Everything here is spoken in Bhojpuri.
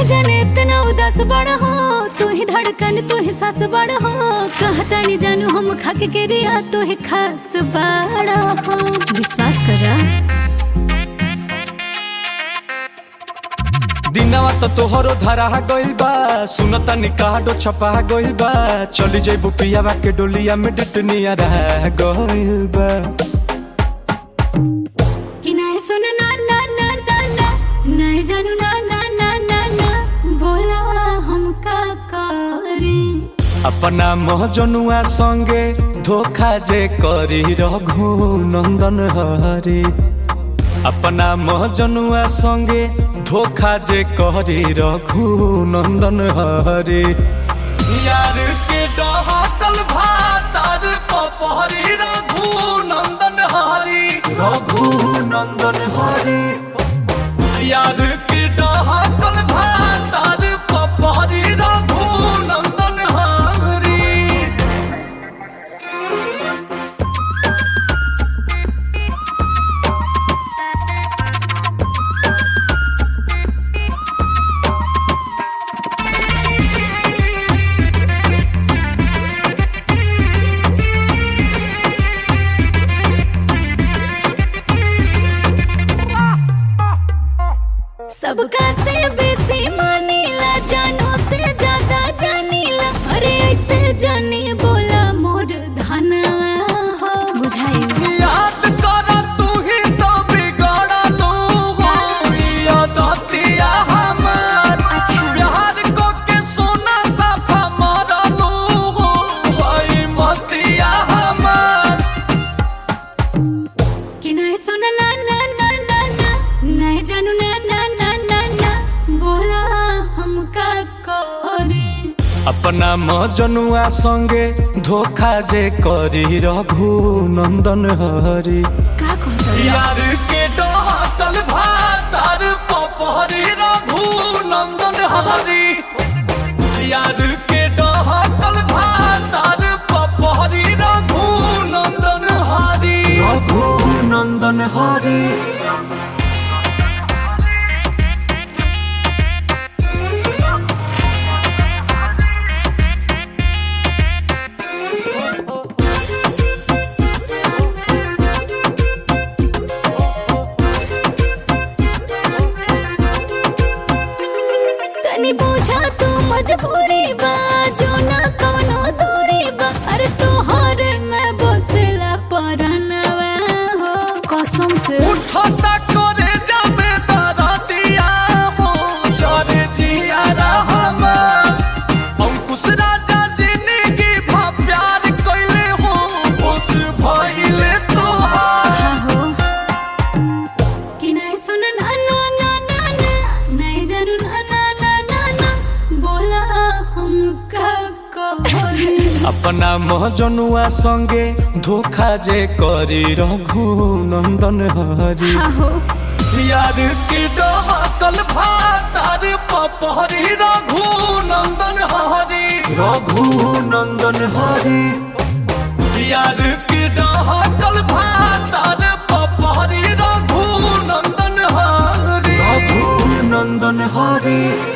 जाने इतना उदास बड़ हो तू ही धड़कन तू ही सास बड़ हो कहता नहीं जानू हम खाके के रिया तू ही खास बड़ हो विश्वास करा दिनवा तो तोहरो धरा गइल बा सुनता निकाडो छपा गइल बा चली जइबू पियावा के डोलिया में डटनिया रह गइल बा कि नहीं सुन ना ना ना ना ना नहीं जानू ना ना ना ना ना बोला हम का करी अपना महजनुआ संगे धोखा जे करी रघु नंदन हरे अपना महजनुआ संगे धोखा जे करी रघु नंदन हरे यार के डहकल भातार पपहरी रघु नंदन हरी रघु नंदन हरी यार के डहकल भातार पपहरी रघु नंदन हरी सबका से बेसी मानीला जानो से ज्यादा जानीला अरे ऐसे जानी बोला मोर धनवा हो बुझाई याद कर तू ही तो बिगड़लू हो यादतिया हमार अच्छा प्यार को के सोना साफा मरलू हो भाई मतिया हमार कि नहीं सुन ना ना ना ना ना नहीं जानू ना ना ना ना ना बोला हमका करे अपना मजनुआ संगे धोखा जे करी रघु नंदन हरी का कहता यार के डहकल भातार पपहरी रघु नंदन हरी यार के डहकल भातार पपहरी रघु नंदन हरी रघु नंदन हरी तनी पूछा तू मजबूरी बा जो ना कवनो दूरी बा अरे तोहर में बसेला परनवा हो कसम से उठता करे जाबे तारा दिया हो जरे जिया रहमान अंकुश राजा जिंदगी भा प्यार कइले हो उस भइले तोहार हा हो कि नहीं सुन ना ना ना ना ना नहीं जानू ना ना ना ना ना बोला हम का कहोरी अपना महजनुआ संगे धोखा जे करी रघु नंदन हरी हा हो यार की डहकल भातार पपहरी रघु नंदन हरी रघु नंदन हरी यार की डहकल भातार पपहरी रघु नंदन हरी रघु नंदन हरी